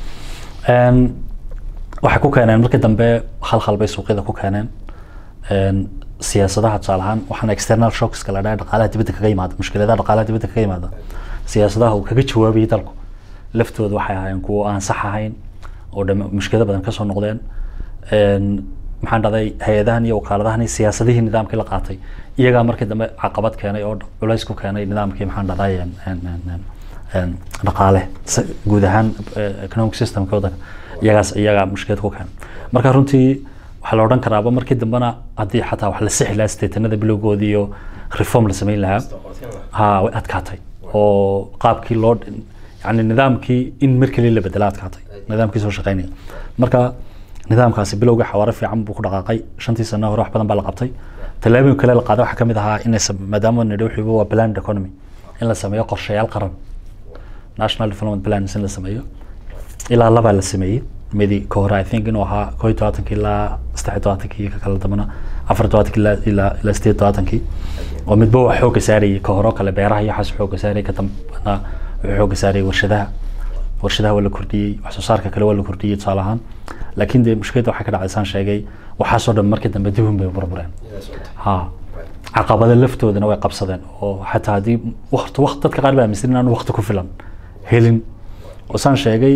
Een, waxay ku keeneen markii dambe khalkhal bay suuqyada ku keeneen Een, siyaasadaha tusaale ahaan waxaana external shockska la dhaha dhaqaalaha dibadda kaga yimaada mushkiladaha dhaqaalaha dibadda kaga yimaada siyaasadaha uu kaga jawaabayay dalku laftooda waxay ahaayeen kuwo aan sax ahayn oo dham mushkilado badan kasoo noqdeen Een, maxaan dhahday hay-adahan iyo wakaaladahan iyo siyaasadihii nidaamkii la qaatay iyagaa markii dambe caqabad keenay oo culays ku keenay nidaamkii maxaan dhahday een- een- een- een- een, dhaqaale si- guud ahaan eh, economic systemka waddanka iyagaas iyagaa mushkilad ku keenay marka runtii waxaa la odhan karaaba markii dambena haddii xataa wax la sixi lahaa steetanada bilowgoodii iyo reform la samayn lahaa ha way adkaatay oo qaabkii loo yani nidaamkii in mar keliya la bedela adkaatay nidaamkii soo shaqeynaya marka nidaamkaasi bilowga xawaare fiican buu ku dhaqaaqay shantii sano hore wax badan baa la qabtay tallaabooyin kale la qaaday waxaa ka mid ahaa in maadaama nidhi wuxuu waa planned economy in la sameeyo qorshayaal qaran national development plans in la sameeyo ilaa labaa la sameeyey midi ka hore i think inuu ahaa koo iyo todobaatankii ilaa saddex iyo todobaatankii ka kala dambana afar iyo todobaatankii ilaa ilaa ilaa sideed iyo todobaatankii oo midba wax xooga saarayay ka hore oo kale beeraha iyo waxaas xooga saarayay ka dambana wuxuu xooga saarayay warshadaha warshadaha waa la kordhiyey wax soo saarka kale waa la kordhiyey tusaale ahaan laakiin dee mushkiladda waxay ka dhacday saan sheegay waxaasoo dhan markii dambe dib un bay burbureen ha caqabada laftoodana way qabsadeen oo xataa haddii waqti waqti dadka qaar baa aaminsan inaan waqti ku filan helin oo saan sheegay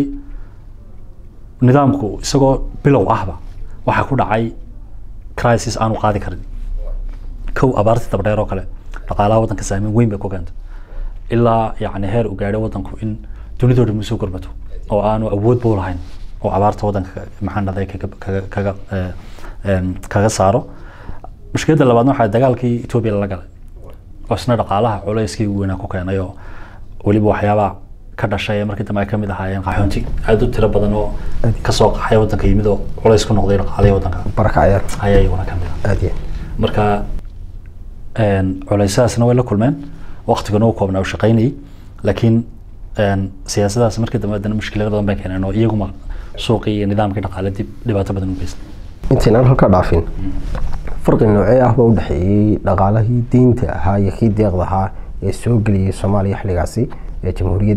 nidaamku isagoo bilow ahba waxaa ku dhacay crisis aanu qaadi karin kow abaartii dabdheer oo kale dhaqaalaha waddanka saameyn weyn bay ku keentay ilaa yacni heer uu gaadhay waddanku in dunidoo dhan usoo gurmato oo aanu awood buu lahayn oo abaarta waddanka maxaan dhahday kaga kaga kaga eh, em, kaga saaro mushkiladda labaadna waxaa dagaalkii etoobiya lala galay oo isna dhaqaalaha culayskii ugu weynaa ku keenay oo weliba waxyaabaa ka dhashay ee markii dambe ay ka mid ahaayeen qaxoonti aad u tiro badan oo kasoo qaxay waddanka yimid oo culays ku noqday dhaqaalihii waddanka baraka ciyaar ayaa iyaguna ka mid ah aad iyo marka een, culaysyadaasna way la kulmeen waqtigana uu koobnaa uu shaqaynayay laakiin een, siyaasadaas markii dambe haddana mushkilado badan bay keeneen oo iyaguma suuqii iyo nidaamkii dhaqaale dib dhibaato badan u geystay intaynaan halkaa dhaafin farqi noocee ah baa u dhexeeyey dhaqaalahii deynta ahaa iyo kii deeqda ahaa ee soo geliyey soomaaliya xilligaasi ee jamhuuriyadda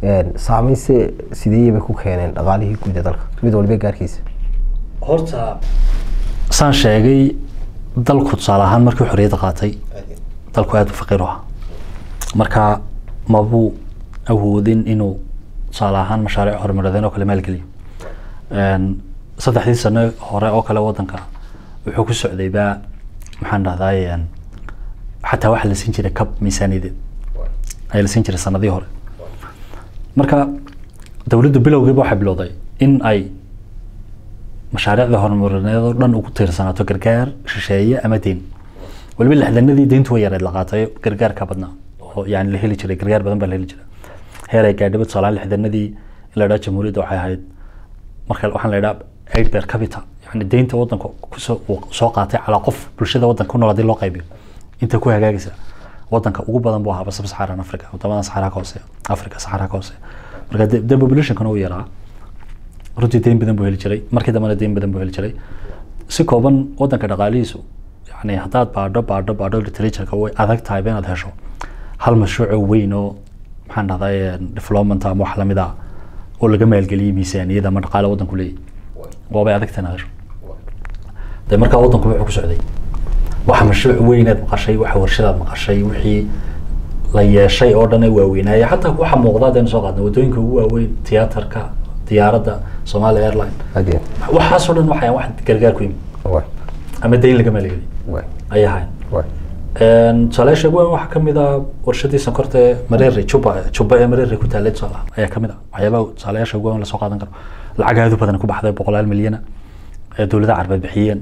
saameyn se sideeyay bay ku keeneen dhaqaalihii guud ee dalka mid walba gaarkiisa horta saan sheegay dalku tusaale ahaan markii xorriyadda qaatay dalku aada u faqiir u ahaa marka mabuu awoodin inuu tusaale ahaan mashaariic horumareedeen oo kale maalgeliyo saddexdii sano hore oo kale wadanka wuxuu ku socday baa maxaan dhahdaay xataa waxaa la siin jiray kab miisaaniyadeed ayaa la siin jiray sanadihii hore marka dowladdu bilowgiiba waxay bilowday in ay mashaariicda horumarineed oo dhan ugu tiirsanaato gargaar shisheeye ama deyn waliba lixdanadii deyntu way yareed la qaatay gargaar ka badnaa oo yani la heli jiray gargaar badan baa la heli jiray heer ay gaadhaba tusaalahaan lixdanadii in la dhaha jamhuuriyadda waxay ahayd marka waxaan la idhaha aid per capita yani deynta wadanka kusoo uu soo qaatay calaa qof bulshada wadanka ku nool haddii loo qaybiyo inta ku hagaagaysa wadanka ugu badan buu ahaa sub saxaran africa wadamadan saxaraa ka hooseeya africa saxaraa ka hooseeya marka de populationkana uu yaraa runtii deyn badan buu heli jiray markii dambena deyn badan buu heli jiray si kooban wadanka dhaqaalihiisu yani haddaad baadho baadho baadho literatureka way adag tahay inaad hesho hal mashruuco weyn oo maxaan dhahday development ama wax lamid ah oo laga maalgeliyey miisaaniyada ama dhaqaale wadanku leeyahy waabay adag tahay inaad hesho de markaa wadanku wuxuu ku socday waxa mashruuc weynaad maqashay waxa warshadaad maqashay wixii la yeeshay oo dhan ee waaweynaaya xataa waxa muuqda hadaynu soo qaadna wadooyinka ugu waaweyn tiyaatarka diyaaradda Somali Airline Hadee. waxaasoo dhan waxay wax gargaar ku yimid Waay. ama deyn laga maalgeliyay Waay. ayay ahayn Waay. tusaalayaasha ugu weyn waxaa ka mid ah warshadii sonkorta ee Marere Juba Juba ee Marere ku taallay tusaale ah ayaa ka mid ah waxyaabaha tusaalayaasha ugu weyn la soo qaadan karo lacag aad u badan ku baxday boqolaal milyan ee dowladda carbeed bixiyeen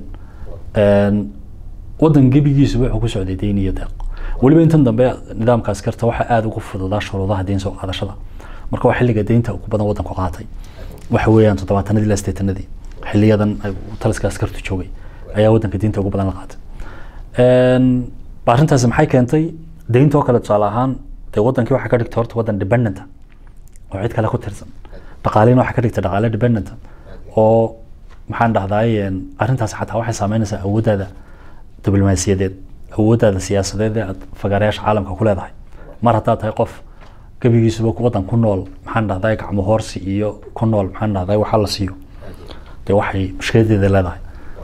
wadan gebigiisu wuxuu ku socday deyn iyo deeq weliba intan dambe nidaamka askarta waxaa aada ugu fududaa shuruudaha deyn soo qaadashada marka waa xilliga deynta ugu badan wadanku qaatay waxa weeyaan toddobaatanadii ilaa sideetanadii xiliyadan ay taliska askartu joogay ayaa wadanka deynta ugu badan la qaatay arrintaasi maxay keentay deyntoo kale tusaale ahaan dee wadankii waxaa ka dhigtay horta wadan dependenta oo cid kale ku tirsan dhaqaalihina waxaa ka dhigtay dhaqaale dependenta oo maxaan dhahdaay arrintaas xataa waxay saameynaysaa awooddaada diblomaasiyadeed awooddaada siyaasadeed ee aad fagaareyaasha caalamka ku leedahay mar haddaad tahay qof gebigiisuba wadan ku nool maxaan dhahdaay gacmo hoorsi iyo ku nool maxaan dhahdaay waxa la siiyo dee waxay mushkiladeeda leedahay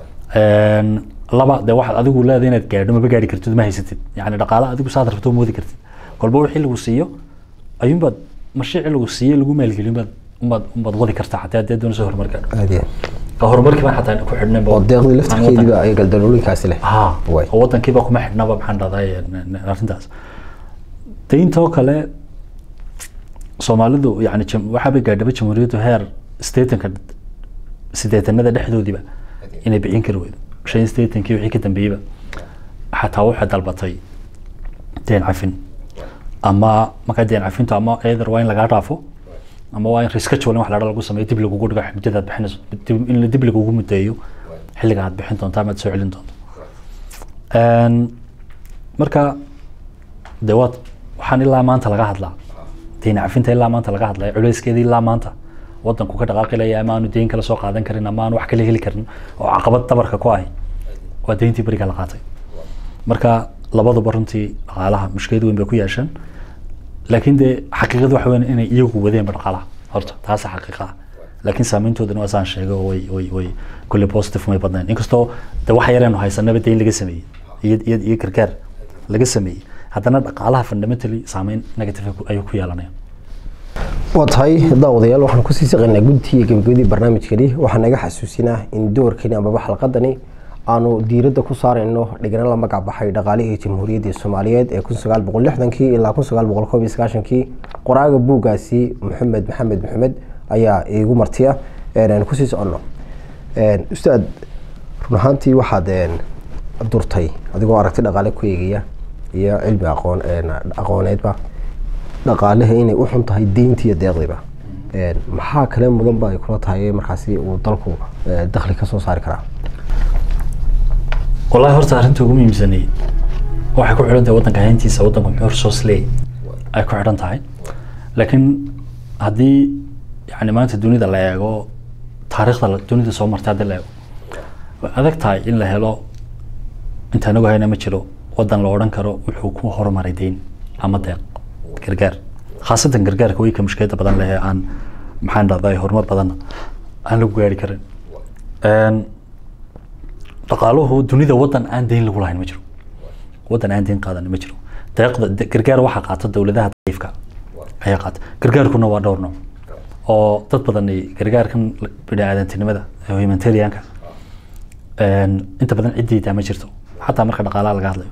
laba dee waxaad adigu leedahay inaad gaadho maba gaadhi kartid ma haysatid yani dhaqaale adigu saad rabto moodi kartid kolba wixii lagu siiyo ayuunbaad mashiici lagu siiyey lagu maalgelin baad umbaad umbaad wadi kartaa xataa haddii doonayso horumar gaadho Aad iyo aad. horumarkii baan xataa ku xidhnay oo deeqdii laftirkeediiba ay galdaloolooyinkaasi leh ha Waay. oo wadankiiba kuma xidhnaba maxaan dhahday arrintaas deyntoo kale soomaalidu yani jam- waxaabay gaadhaba jamhuuriyaddu heer sideetanka sideetanada dhexdoodiiba inay bixin kari weydo shan iyo sideetankii wixii ka dambeeyeyba xataa waxay dalbatay deen cafin ama markaa deen cafintu ama either waa in lagaa dhaafo ama waa in reschedule wax la dha lagu sameeyo dib lagugu dhigo muddada aad bixinayso dib- in la dib lagugu muddeeyo xilliga aad bixin doonto ama aad soo celin doonto Een, marka de waad waxaan ilaa maanta laga hadlaa deyn cafinta ilaa maanta laga hadlaya culeyskeeda ilaa maanta wadanku ka dhaqaaqi laya ama aanu deyn kala soo qaadan karin ama aanu wax kala heli karin oo caqabad dabarka ku ahi waa deyntii beriga la qaatay marka labaduba runtii dhaqaalaha mushkilad weyn bay ku yeesheen laakiin dee xaqiiqadu waxa weyn inay iyagu wadeenba dhaqaalaha horta taasa xaqiiqa ah laakiin saameyntoodana waa saan sheegay oo way way way kulle positive may badnayn inkastoo de waxa yareenu haysanaba deyn laga sameeyey iyo iyo iyo gargaar laga sameeyey haddana dhaqaalaha fundamentally saameyn negative ayuu ku yeelanaya waa tahay daawadayaal waxaan kusii saqaynaa gudtii iyo gebagabadii barnaamijkani waxaan naga xasuusinaa in doorkani amaba xalqadani aanu diiradda ku saarayno dhigna la magac baxay dhaqaalihii jamhuuriyadda soomaaliyeed ee kun sagaal boqol lixdankii ilaa kun sagaal boqol koob iyo sagaashankii qoraaga buuggaasi maxamed maxamed maxamed ayaa iigu martiya een, aan kusii soconno Een, ustaad run ahaantii waxaad een, durtay adigoo aragti dhaqaale ku eegaya iyo cilmi aqoon een, aqooneedba dhaqaalaha inay u xun tahay deynta iyo deeqdiba Een, maxaa kale mudan ba ay kula tahay markaasi uu dalku eh, dakhli ka soo saari karaa wallahi horta arrinta ugu muhiimsanay waxay ku xidhan tahay wadanka hayntiisa wadanku muxuu resource leeyahy ay ku xidhan tahay laakiin haddii yani maanta dunida la eego taariikhda la- dunida soo martay haddii la eego way adag tahay in la helo inta anagu hayna ma jiro wadan la odhan karo wuxuu ku horumaray deyn ama deeq gargaar khaasatan gargaarka weyka mushkilada badan leh ee aan maxaan dhahday horumar badanna aan lagu gaari karin Een, dhaqaaluhu dunida wadan aan deyn lagu lahayn ma jiro wadan aan deyn qaadan ma jiro deeqda de- gargaar waxaa qaata dowladaha daciifka ayaa qaata gargaarkuna waa dhowr nooc oo dad badan ay gargaarkan biniaadantinimada ee humanitarianka een, inta badan ciddaydaa ma jirto xataa marka dhaqaalaha laga hadlayo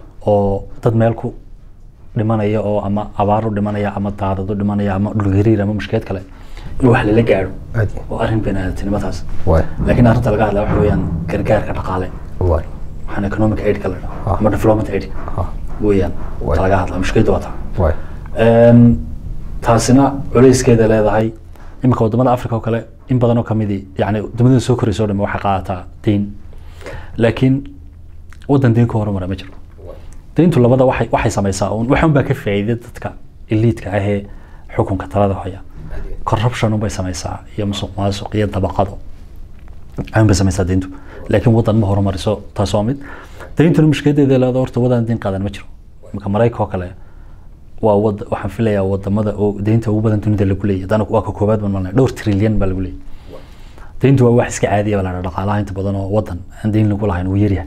oo dad meel ku dhimanaya oo ama abaar u dhimanaya ama daadad u dhimanaya ama dhulgariir ama mushkilad kale in wax lala gaadho Aad. oo arrin biniaadantinimadaas waay laakiin arrinta laga hadlaya waxa weeyaan gargaarka dhaqaale waay waxaan economic aidka la dhaho Ah. ama development aid Ah. weeyaan Waay. ta laga hadlaya mushkiladu waa taa waay Een, taasina culayskeeda leedahay iminka wadamada africa oo kale in badan oo kamidi yani wadamada soo koraysa o dhame waxay qaadataa deyn laakiin wadan deyn ka horumara ma jiro deyntu labada waxay waxay samaysaa un waxan baa ka faa'iida dadka eliidka ah ee xukunka talada haya corruption unbay samaysaa iyo musuq maasuq iyo dabaqado ayun bay samaysaa deyntu laakiin wadan ma horumariso taas waa mid deyntuna mushkiladeeda leeda horta wadan deyn qaadan ma jiro iminka maraykanka oo kale waa wad waxaan filayaa wadamada oo deynta ugu badan dunida lagu leeyahay hadana waa ka koobaad baan malnay dhowr trilyan baa lagu leeyahay deyntu waa wax iska caadiya baa la dhaha dhaqaalaha inta badan oo wadan aan deyn lagu lahayn uu yaryahay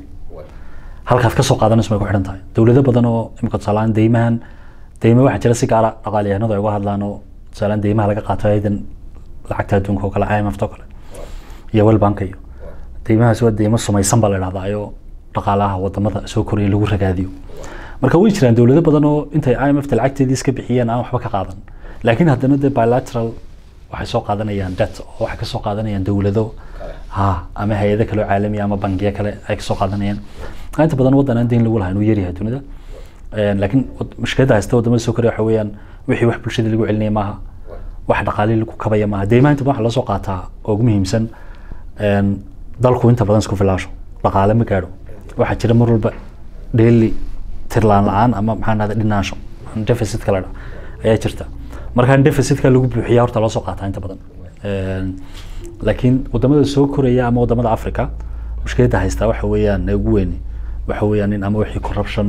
halkaad kasoo qaadanayso may ku xidhan tahay dowlado badan oo imika tusaalaan deymahan deyma waxaa jira si gaara dhaqaalyahanadu ay uga hadlaan oo tusaalaan deymaha laga qaato haydan lacagta adduunka oo kale IMF oo kale iyo World Bank iyo deymahaas waa deymo sumaysan baa la dhahdaa oo dhaqaalaha wadamada soo koraya lagu ragaadiyo marka way jiraan dowlado badan oo intay IMF ta lacagteedii iska bixiyeen aan waxba ka qaadan laakiin haddana dee bilateral waxay soo qaadanayaan debt oo waxay ka soo qaadanayaan dowlado ha ama hay-ado kale oo caalami ah ama bangiyo kale ay ka soo qaadanayaan inta badan wadan aan deyn lagu lahayn uu yaryahay dunida Een, laakiin wad- mushkiladda haysta wadamada soo koraya waxa weeyaan wixii wax bulshada lagu celinaya maaha wax dhaqaalihi lagu kabaya maaha deymaha inta badan waxa loo soo qaataa oo ugu muhiimsan een, dalku inta badan isku filaasho dhaqaale ma gaadho waxaa jira mar walba dheeli tirlaan la-aan ama maxaan dhahda dhinaansho deficitka la dha ayaa jirta markaa deficitka lagu buuxiya horta loo soo qaataa inta badan Een, laakiin wadamada soo koraya ama wadamada africa mushkiladda haystaa waxa weeyaan ee ugu weyni waxa weeyaan in ama wixii corruption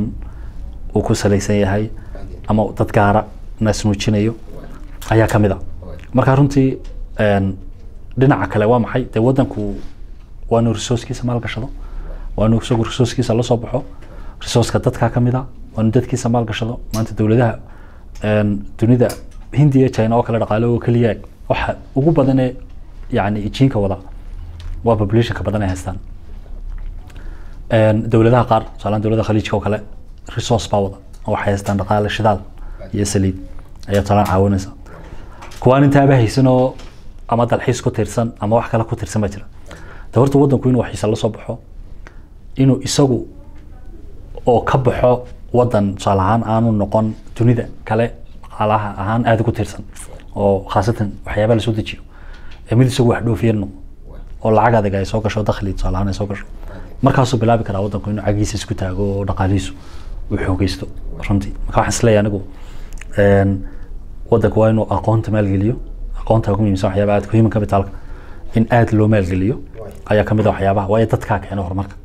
uu ku salaysan yahay ama dad gaara naasnuujinayo ayaa ka mid a marka runtii een, dhinaca kale waa maxay dee wadanku waa inuu resourcekiisa maalgashado waa inuu isagu resourcekiisa la soo baxo resourceka dadkaa ka mid a waa inuu dadkiisa maalgashado maanta dowladaha een, dunida hindiya china oo kale dhaqaale oo keliya waxa ugu badanee yani ijiinka wada waa populationka badan ay haystaan Een, dowladaha qaar tusaalaan dowladaha khaliijka oo kale resource baa wada oo waxay haystaan dhaqaale shidaal iyo saliid ayaa tusaalaan caawinaysa kuwaan intaaba haysan oo ama dalxiis ku tiirsan ama wax kale ku tiirsan baa jira de horta wadanku inuu waxiisa la soo baxo inuu isagu oo ka baxo wadan tusaale ahaan aanu noqon dunida kale dhaqaalaha ahaan aada ugu tiirsan oo khaasatan waxyaabaha lasoo dejiyo ee mid isagu wax dhoofiya noqdo oo lacag adag ay soo gasho dakhli tusaale ahaan ay soo gasho markaasuu bilaabi karaa wadanku inuu cagiisa isku taago oo dhaqaalihiisu uu xoogeysto runtii marka waxaan isleeyahay anigu een, wadanku waa inuu aqoonta maalgeliyo aqoonta ugu muhiimsan waxyaabaha aadka human capitalka in aad loo maalgeliyo ayaa kamid a waxyaabaha waayo dadkaa keena horumarka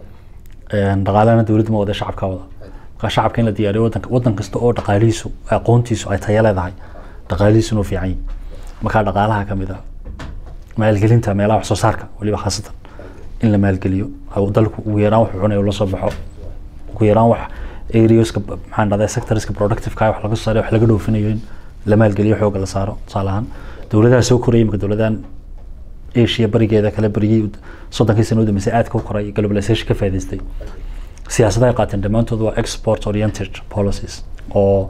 Een, dhaqaalahana dowladda ma wada shacabka wada marka shacabka in la diyaariyo wadanka wadan kasta oo dhaqaalihiisu aqoontiisu ay tayo leedahay dhaqaalihiisuna uu fiican yahay markaa dhaqaalaha kamid a maalgelinta meelaha wax soo saarka waliba khaasatan in la maalgeliyo oo dalku ugu yaraan wuxuu cunayo la soo baxo ugu yaraan wax areaska maxaan dhahdaa sectorska productiveka wax laga soo saarayo wax laga dhoofinayo in la maalgeliyo xooga la saaro tusaale ahaan dowladaha soo koraya imika dowladahan asia barigeeda kale barigii soddonkii sano u dambeysay aadka u koray globalization ka faa'iidaystay siyaasadaha ay qaateen dhammaantood waa export oriented policies oo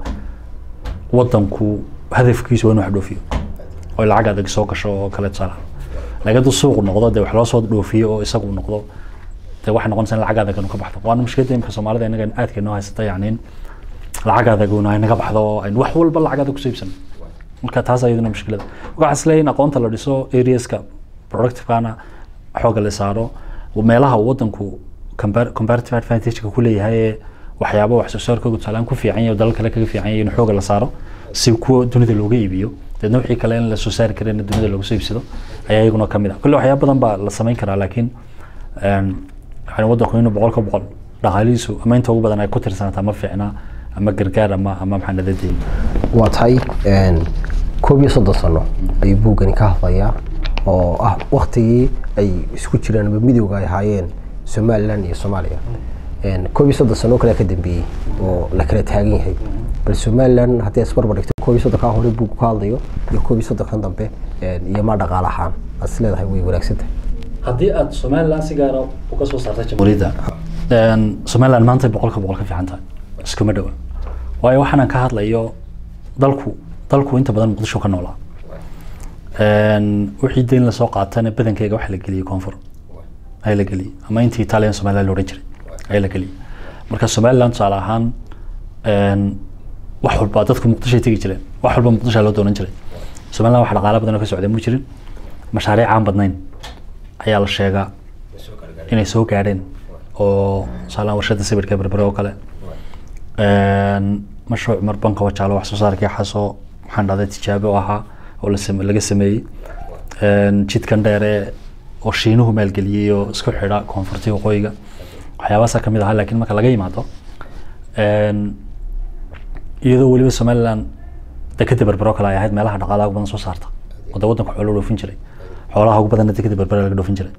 wadanku hadafkiisu waa inuu wax dhoofiyo oo lacag adag soo gasho oo kale tusaale ahaan laakiin hadduu suuq noqdo dee wax loo soo dhoofiyo oo isagu noqdo dee waxay noqonaysaa in lacag adag inu ka baxdo waana mushkiladda imika soomaalida inaga aadka inoo haysata yacni in lacag adag unu ay naga baxdo oo aynu wax walba lacag adag kusoo iibsano marka taas ayaduna mushkilada marka waxaan isleeyahay in aqoonta la dhiso areaska productivekana xooga la saaro meelaha uu wadanku compar- comparative advantageka ku leeyahay ee waxyaabo wax soo saarkooga tusaalaan ku fiican yahay oo dalal kale kaga fiican yahay in xooga la saaro si kuwa dunida looga iibiyo deedna wixii kale in la soo saari karin in dunida looga soo iibsado ayaa iyaguna kamid ah kulle waxyaabo badan baa la samayn karaa laakiin een, waxaan wadanku inuu boqol ka boqol dhaqaalihiisu ama inta ugu badan ay ku tirsanaataa ma fiicna ama gargaar ama ama maxaa nadadeyn waa tahay koob iyo soddon sano ayuu buuggani ka hadlayaa oo ah waktigii ay isku jiraan ama midowga ay ahaayeen somalilan iyo soomaaliya koob iyo soddon sano kale ka dambeeyey oo la kala taagan yahay bal somalilan haddii aad isbarbar dhigto koob iyo soddonkaa hore buuggu ka hadlayo iyo koob iyo soddonkan dambe iyo ma dhaqaale ahaan aad is leedahay way wanaagsan tahay haddii aad somalilan si gaara uga soo saartay jamhuuriyadda somalilan maanta boqolka boqol ka fiican tahay iskuma dhowa waayo waxaanan ka hadlayo dalku dalku inta badan muqdisho ka noolaa wixii deyn lasoo qaatana badankeyga waxa la geliyey koonfur ayaa la geliyey ama intii italian somaliland la odhan jiray ayaa la geliyey marka somaliland tusaale ahaan wax walba dadku muqdishoay tegi jireen wax walba muqdisho loo doonan jiray somaliland wax dhaqaale badan oo ka socday mu jirin mashaariic aan badnayn ayaa la sheegaa inay soo gaadheen oo tusaalehaan warshada sawirka berbere oo kale mashruuc mar banka wajaalo wax soo saarkii xasoo maxaan dhahday tijaabo u ahaa oo la same laga sameeyey jidkan dheere oo shiinuhu maalgeliyey oo isku xidha koonfurti waqooyiga waxyaabahaasa kamid ahaa laakiin marka laga yimaado iyadoo weliba somaliland dekeda berbero kale ay ahayd meelaha dhaqaalaha ugu badan soo saarta oo de waddanka xoolo dhoofin jiray xoolaha ugu badanna dekeda berbere laga dhoofin jiray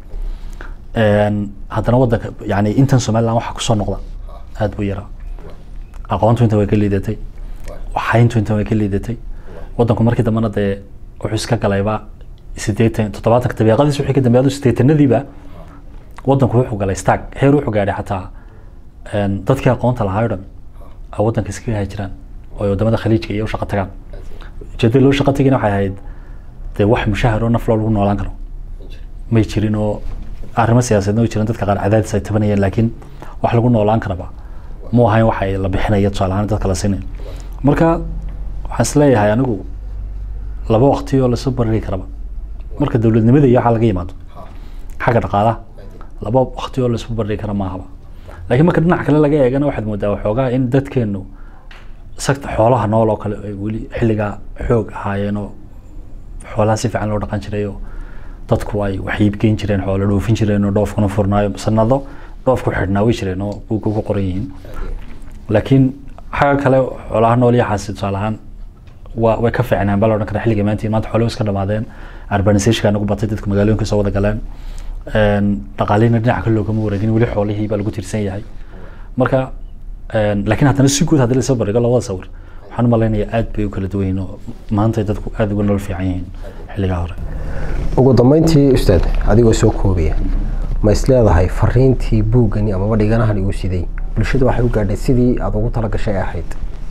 haddana waddanka yani intan somaliland waxa kusoo noqda aada buu yaraa aqoontu inta way ka liidatay waxayntu inta way ka liidatay waddanku markii dambena dee wuxuu iska galayba sideetan toddobaatanka dabiiqadiis wixii ka dambeeyay sideetanadiiba waddanku wuxuu galay stag heer wuxuu gaadhay xataa dadkii aqoonta lahaa o dhan ay waddanka iskaga hajiraan oo ay wadamada khaliijka iyo u shaqo tagaan ujeedada loo shaqo tegina waxay ahayd dee wax mushahar oo naf loo lagu noolaan karo may jirin oo arrimo siyaasadeedna way jiran dadka qaar cadaadis ay tabanayeen laakiin wax lagu noolaan karaba mu ahayn waxa la bixinaya tusaale ahaan dadka la siinaya marka waxaan isleeyahay anigu laba waqti oo lasoo barari karaba marka dowladnimada iyo waxaa laga yimaado xagga dhaqaalaha laba waqti oo lasoo barari kara maahaba laakiin marka dhinac kale laga eegana waxaad moodaa waxoogaa in dadkeenu sagta xoolaha nool oo kale ay weli xilligaa xoog ahaayeen oo xoolaha si fiican loo dhaqan jiray oo dadku ay wax iibgeyn jireen xoolo dhoofin jireen oo dhoofkuna furnaayo sanado dhoofku xidhnaa way jireen oo buugga ku qoran yihiin laakiin xagga kale xoolaha nool iyo xaasi tusaale ahaan waa way ka fiicnaan baa la odhan karaa xilliga maanta maanta xoolo iska dhamaadeen urbanization nagu batay dadku magaalooyinka soo wada galeen dhaqaalihina dhinaca kale loogama wareegin weli xoolihii baa lagu tirsan yahay marka laakiin haddana si guud haddii lasoo barigo labada sawir waxaan u malaynayaa aad bay u kala duwan yihiin oo maanta dadku aad uga nolol fiican yihiin xilligaa hore ugu dambeyntii ustaad adigoo soo koobaya ma is leedahay fariintii buuggani amaba dhiganahan igu siday bulshada waxay u gaadhay sidii aada ugu tala gashay ahayd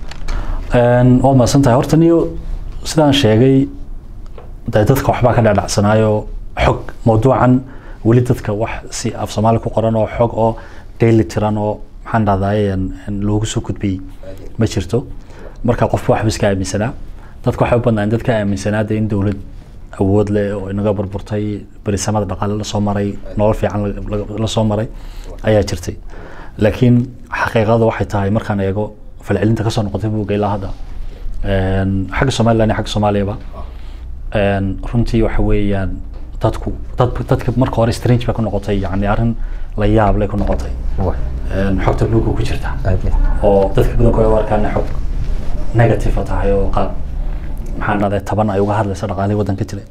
waad mahadsan tahay horta niyo sidaan sheegay dee dadka waxbaa ka dhaadhacsanaayo xog mawduucan weli dadka wax si af soomaali ku qoran oo xog oo daily tiran oo maxaan dhahdaye loogu soo gudbiyey ma jirto marka qofba waxba iska aaminsanaa dadka waxay u badnaan dadka aaminsanaa dee in dowlad awood leh oo inaga burburtay berisamada dhaqaale lasoo maray nolol fiican lasoo maray ayaa jirtay laakiin xaqiiqada waxay tahay markaan eego falcelinta kasoo noqotay buugga ilaa hadda xagga somaliland iyo xagga soomaaliyaba runtii waxa weeyaan dadku dad dadka marka hore strange bay ku noqotay yani arrin la yaab lay ku noqotay xogta buugga ku jirta oo dadka badankooda u arkaan xog negative tahay oo qaab maxaan dhahday taban ay uga hadlaysa dhaqaalihii waddanka jiray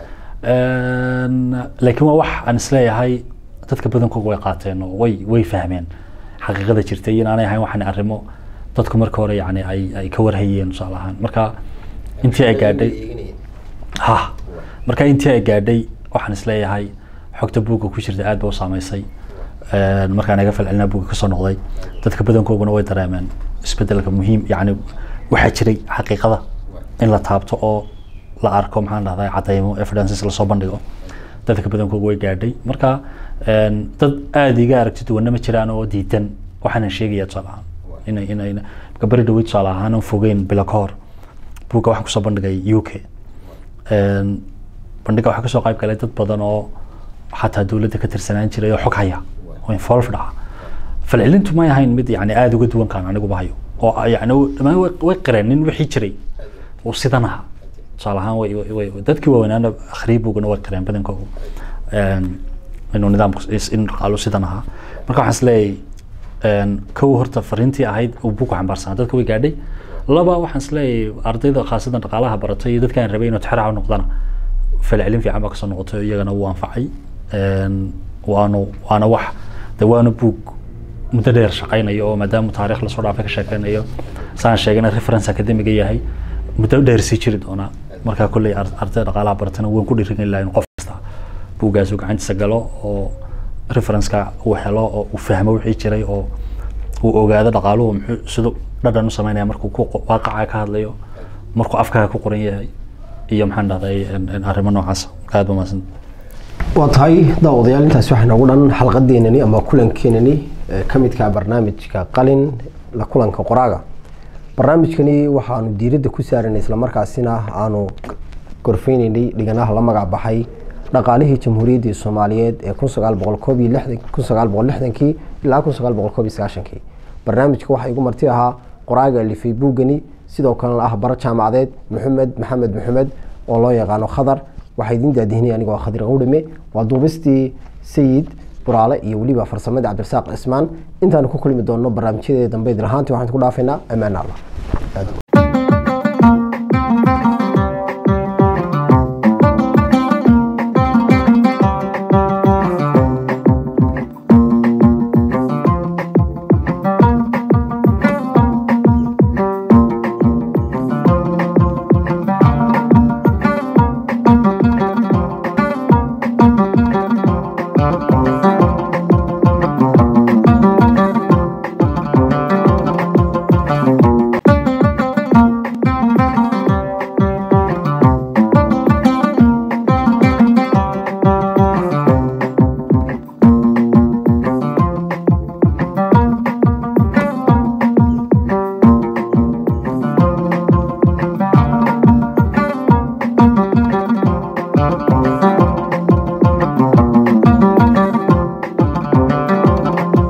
laakiin waa wax aan isleeyahay dadka badankooga way qaateen oo way way fahmeen xaqiiqada jirtay in aanay ahayn waxaan arrimo dadku marka hore yani ay ay ka warhayeen tusaale ahaan marka intii ay gaadhay ha marka intii ay gaadhay waxaan isleeyahay xogta buugga ku jirta aad ba u saameysay markaan iga falcelinaa buugga kasoo noqday dadka badankooguna way dareemeen isbedelka muhiim yani waxaa jiray xaqiiqada in la taabto oo la arko maxaan dhahdaa cadaymo evidences lasoo bandhigo dadka badankooga way gaadhay marka dad aada iga aragti duwanna ma jiraan oo diidan waxaanan sheegaya tusaale ahaan inay inay marka beri dhaweyd tusaale ahaan fogeyn bilo ka hor buugga waxaan kusoo bandhigay u k bandhiga waxaa kasoo qayb galay dad badan oo xataa dowladda ka tirsanaan jiray oo xog haya oo involved ah falcelintu may ahayn mid yani aada uga duwan kaan aniguba hayo oo yani dhamaan way qireen nin wixii jiray uu sidan aha tusaale ahaan way way dadkii waaweynaana akhriyi buugana way qireen badankoogu inuu nidaamku in dhaqaalu sidan ahaa marka waxaan isleeyahay een, kow horta fariintii ahayd uu buku xambaarsanaa dadka way gaadhay laba waxaan isleeyahay ardayda khaasadan dhaqaalaha baratay iyo dadkaan rabay inuu tixraaca u noqdana falcelin fiican baa kasoo noqotay oo iyagana wuu anfacay Een, waanu waana wax de waana buug muddo dheer shaqaynayo oo maadaama taariikh lasoo dhaafay ka sheekeynayo saan sheegana reference academiga yahay muddo dheer sii jiri doonaa markaa kolley ar- ardayda dhaqaalaha baratana waan ku dhiirigelin lahaa in qof kasta buuggaas uu gacantiisa galo oo referenceka uu helo oo uu fahmo wixii jiray oo uu ogaado dhaqaaluhu muxuu siduu dhadhan u sameynaya markuu ku qo- waaqaca ka hadlayo markuu afkaaga ku qoran yahay iyo maxaan dhahday in- in arrimo noocaas aad ba mahadsan waa tahay daawadayaal intaasi waxaa noogu dhan xalqadeenani ama kulankeenani ee ka midka ah barnaamijka qalin la kulanka qoraaga barnaamijkani waxaanu diiradda ku saaranay islamarkaasina aanu gorfeyneynay dhiganaha la magac baxay dhaqaalihii jamhuuriyaddii soomaaliyeed ee kun sagaal boqol koob iyo lixdan kun sagaal boqol lixdankii ilaa kun sagaal boqol koob iyo sagaashankii barnaamijka waxaa igu marti ahaa qoraaga alifay buugani sidoo kalena ah bara jaamacadeed maxamed maxamed maxamed oo loo yaqaano khadar waxaa idin daadihinay anigoo khadir qawdhame waa duubistii sayid buraale iyo weliba farsamadii cabdirasaaq cismaan intaanu ku kulmi doonno barnaamijyadeeda dambe idin ahaantii waxaan ku dhaafaynaa ammaan allah